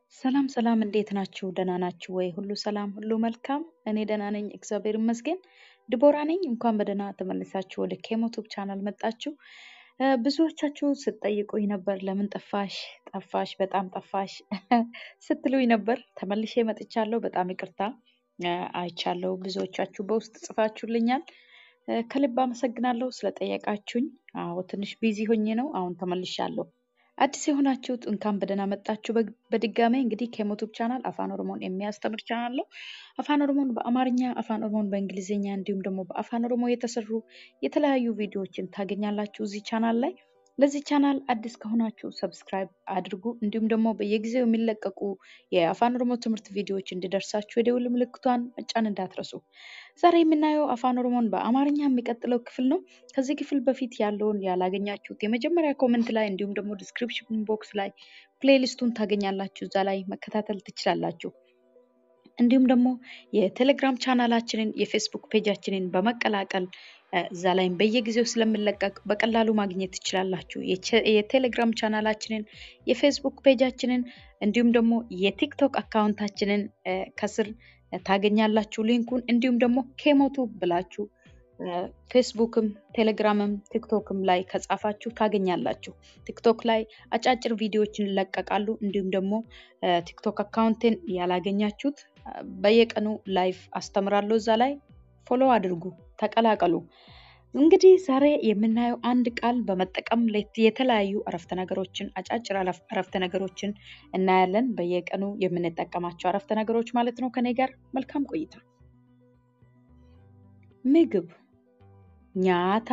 ሰላም ሰላም፣ እንዴት ናችሁ? ደህና ናችሁ ወይ? ሁሉ ሰላም፣ ሁሉ መልካም። እኔ ደህና ነኝ፣ እግዚአብሔር ይመስገን። ድቦራ ነኝ። እንኳን በደህና ተመልሳችሁ ወደ ኬሞቱብ ቻናል መጣችሁ። እ፣ ብዙዎቻችሁ ስትጠይቁኝ ነበር፣ ለምን ጠፋሽ ጠፋሽ፣ በጣም ጠፋሽ ስትሉኝ ነበር። ተመልሼ መጥቻለሁ። በጣም ይቅርታ እ፣ አይቻለሁ። ብዙዎቻችሁ በውስጥ ጽፋችሁልኛል። እ፣ ከልብ አመሰግናለሁ ስለጠየቃችሁኝ። አዎ ትንሽ ቢዚ ሆኜ ነው። አሁን ተመልሻለሁ። አዲስ የሆናችሁት እንኳን በደህና መጣችሁ። በግ- በድጋሜ እንግዲህ ከዩቱብ ቻናል አፋን ኦሮሞን የሚያስተምር ቻናል ነው። አፋን ኦሮሞን በአማርኛ፣ አፋን ኦሮሞን በእንግሊዝኛ እንዲሁም ደግሞ በአፋን ኦሮሞ የተሰሩ የተለያዩ ቪዲዮዎችን ታገኛላችሁ እዚህ ቻናል ላይ። ለዚህ ቻናል አዲስ ከሆናችሁ ሰብስክራይብ አድርጉ። እንዲሁም ደግሞ በየጊዜው የሚለቀቁ የአፋን ኦሮሞ ትምህርት ቪዲዮዎች እንዲደርሳችሁ የደውል ምልክቷን መጫን እንዳትረሱ። ዛሬ የምናየው አፋን ኦሮሞን በአማርኛ የሚቀጥለው ክፍል ነው። ከዚህ ክፍል በፊት ያለውን ያላገኛችሁት የመጀመሪያ ኮመንት ላይ እንዲሁም ደግሞ ዲስክሪፕሽን ቦክስ ላይ ፕሌሊስቱን ታገኛላችሁ። እዛ ላይ መከታተል ትችላላችሁ። እንዲሁም ደግሞ የቴሌግራም ቻናላችንን የፌስቡክ ፔጃችንን በመቀላቀል እ፣ እዛ ላይም በየጊዜው ስለሚለቀቅ በቀላሉ ማግኘት ትችላላችሁ። የቸ- የቴሌግራም ቻናላችንን የፌስቡክ ፔጃችንን እንዲሁም ደግሞ የቲክቶክ አካውንታችንን እ፣ ከስር ታገኛላችሁ ሊንኩን። እንዲሁም ደግሞ ኬሞቱ ብላችሁ እ፣ ፌስቡክም ቴሌግራምም ቲክቶክም ላይ ከጻፋችሁ ታገኛላችሁ። ቲክቶክ ላይ አጫጭር ቪዲዮዎችን ይለቀቃሉ። እንዲሁም ደግሞ እ፣ ቲክቶክ አካውንቴን ያላገኛችሁት እ፣ በየቀኑ ላይቭ አስተምራለሁ። እዛ ላይ ፎሎ አድርጉ፣ ተቀላቀሉ። እንግዲህ ዛሬ የምናየው አንድ ቃል በመጠቀም ለት- የተለያዩ አረፍተ ነገሮችን አጫጭር አለፍ- አረፍተ ነገሮችን እናያለን። በየቀኑ የምንጠቀማቸው አረፍተ ነገሮች ማለት ነው። ከኔ ጋር መልካም ቆይታ። ምግብ፣ ኛታ፣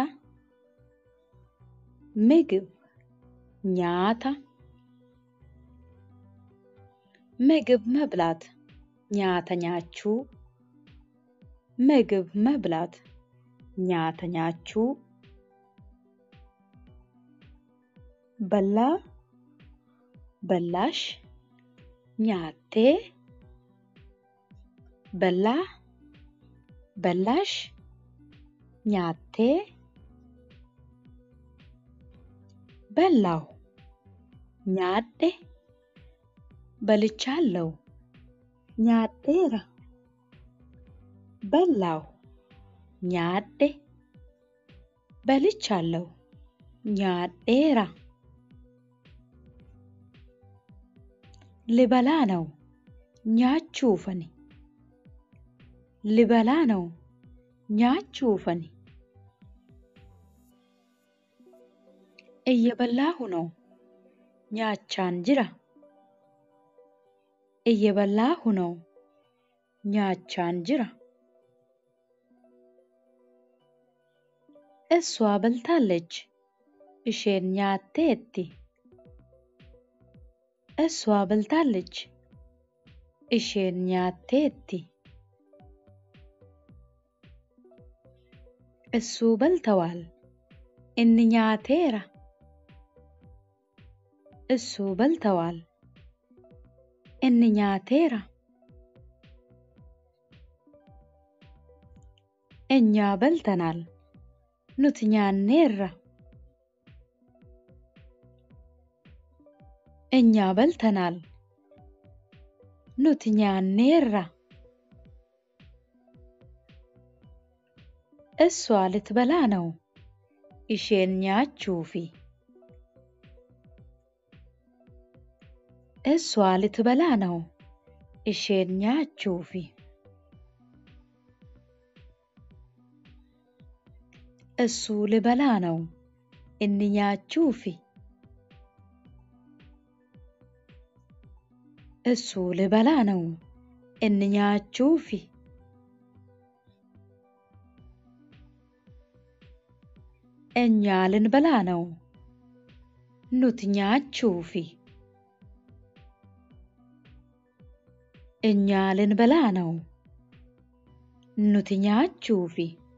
ምግብ፣ ኛታ፣ ምግብ መብላት፣ ኛተ ኛቹ፣ ምግብ መብላት፣ ኛተ ኛቹ፣ በላ፣ በላሽ፣ ኛቴ፣ በላ፣ በላሽ፣ ኛቴ፣ በላው፣ ኛዴ፣ በልቻለሁ፣ ኛዴራ፣ በላው፣ ኛዴ፣ በልቻለሁ፣ ኛዴራ፣ ልበላ ነው፣ ኛቹፈኒ፣ ልበላ ነው፣ ኛቹፈኒ፣ እየበላሁ ነው፣ ኛቻን ጅራ፣ እየበላሁ ነው፣ ኛቻን ጅራ፣ እሷ በልታለች፣ እሼን ኛቴቲ፣ እሷ በልታለች፣ እሼን ኛቴቲ፣ እሱ በልተዋል፣ እኒ ኛቴራ፣ እሱ በልተዋል፣ እኒ ኛቴራ፣ እኛ በልተናል፣ ኑት ኛኔራ፣ እኛ በልተናል፣ ኑት ኛኔራ፣ እሷ ልትበላ ነው፣ ኢሼን ኛቹፊ፣ እሷ ልትበላ ነው፣ ኢሼን ኛቹፊ፣ እሱ ልበላ ነው፣ እኒ ኛቹፊ፣ እሱ ልበላ ነው፣ እኒ ኛቹፊ፣ እኛ ልንበላ ነው፣ ኑት ኛቹፊ፣ እኛ ልንበላ ነው፣ ኑት ኛቹፊ፣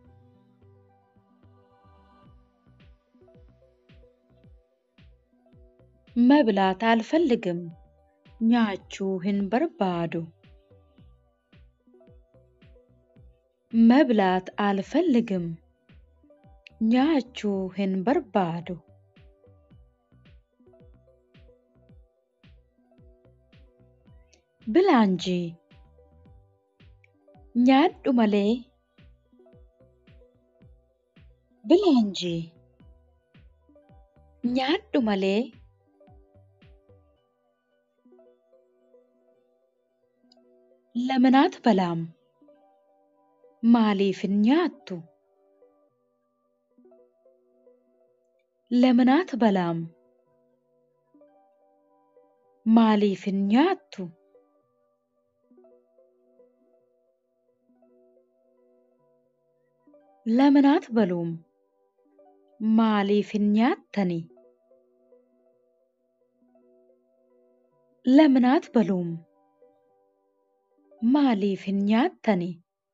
መብላት አልፈልግም፣ ኛቹህን በርባዱ፣ መብላት አልፈልግም፣ ኛቹ hin barbaadu Bilaa እንጂ nyaadhu malee bilaa እንጂ nyaadhu malee ለምን አትበላም? Maaliif hin nyaattu? ለምን አትበላም? Maaliif hin nyaattu? ለምን አትበሉም? Maaliif hin nyaattani? ለምን አትበሉም? Maaliif hin nyaattani?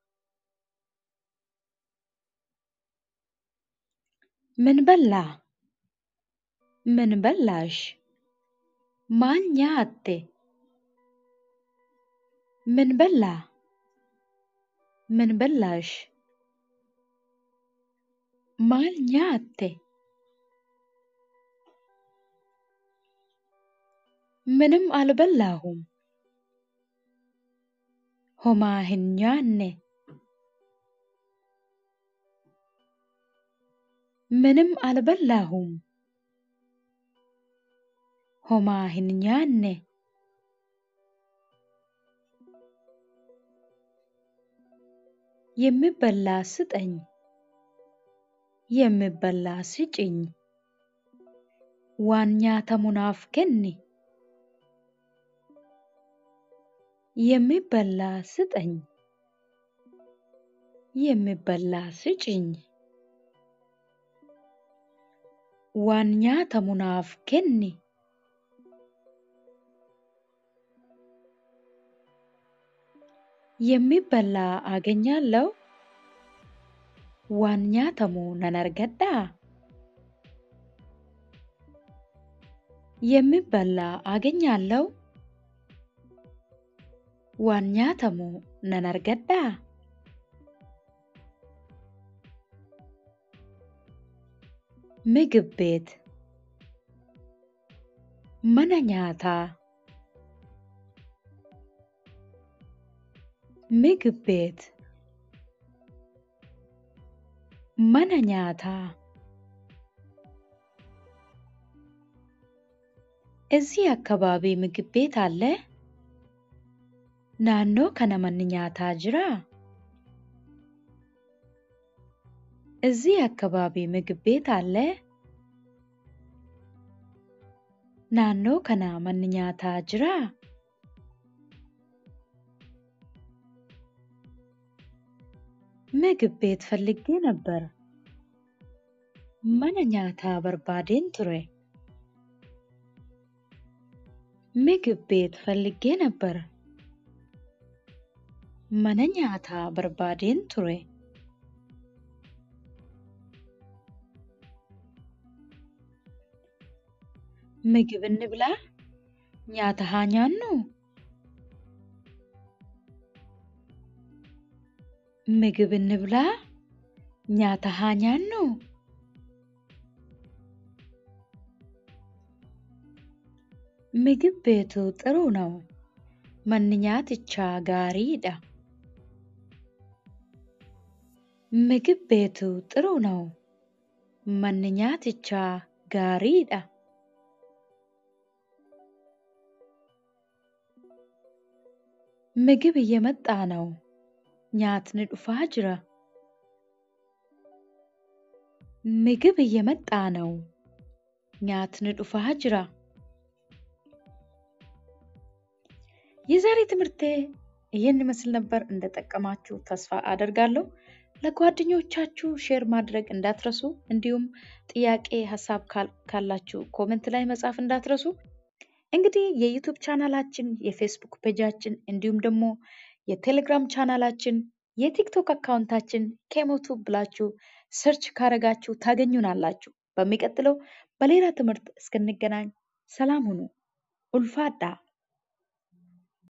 ምን በላህ? ምን በላሽ? ማል nyaatte? ምን በላህ? ምን በላሽ? maal nyaatte? ምንም አልበላሁም። Homaa hin nyaanne. ምንም አልበላሁም። Homaa hin nyaanne. የሚበላ ስጠኝ። የሚበላ ስጭኝ። Waan nyaatamu naaf kenni. የሚበላ ስጠኝ። የሚበላ ስጭኝ። Waan nyaatamu naaf kenni. የሚበላ አገኛለሁ። Waan nyaatamu nan argadhaa? የሚበላ አገኛለሁ። Waan nyaatamu nan argadhaa? ምግብ ቤት mana nyaataa ምግብ ቤት mana nyaataa እዚህ አካባቢ ምግብ ቤት አለ? Naannoo kana manni nyaataa jiraa? እዚህ አካባቢ ምግብ ቤት አለ? Naannoo kana manni nyaataa jiraa? ምግብ ቤት ፈልጌ ነበር። Mana nyaataa barbaadeen ture. ምግብ ቤት ፈልጌ ነበር። Mana nyaataa barbaadeen ture. ምግብ እንብላ? Nyaata haa nyaannuu? ምግብ እንብላ? Nyaata haa nyaannuu? ምግብ ቤቱ ጥሩ ነው። Manni nyaatichaa gaariidha. ምግብ ቤቱ ጥሩ ነው። Manni nyaatichaa gaariidha. ምግብ እየመጣ ነው። Nyaatni dhufaa jira. ምግብ እየመጣ ነው። Nyaatni dhufaa jira. የዛሬ ትምህርቴ ይህን ይመስል ነበር። እንደጠቀማችሁ ተስፋ አደርጋለሁ። ለጓደኞቻችሁ ሼር ማድረግ እንዳትረሱ፣ እንዲሁም ጥያቄ ሀሳብ ካላችሁ ኮሜንት ላይ መጻፍ እንዳትረሱ። እንግዲህ የዩቱብ ቻናላችን፣ የፌስቡክ ፔጃችን እንዲሁም ደግሞ የቴሌግራም ቻናላችን፣ የቲክቶክ አካውንታችን ኬሞቱብ ብላችሁ ሰርች ካረጋችሁ ታገኙናላችሁ። በሚቀጥለው በሌላ ትምህርት እስክንገናኝ ሰላም ሁኑ። ኡልፋዳ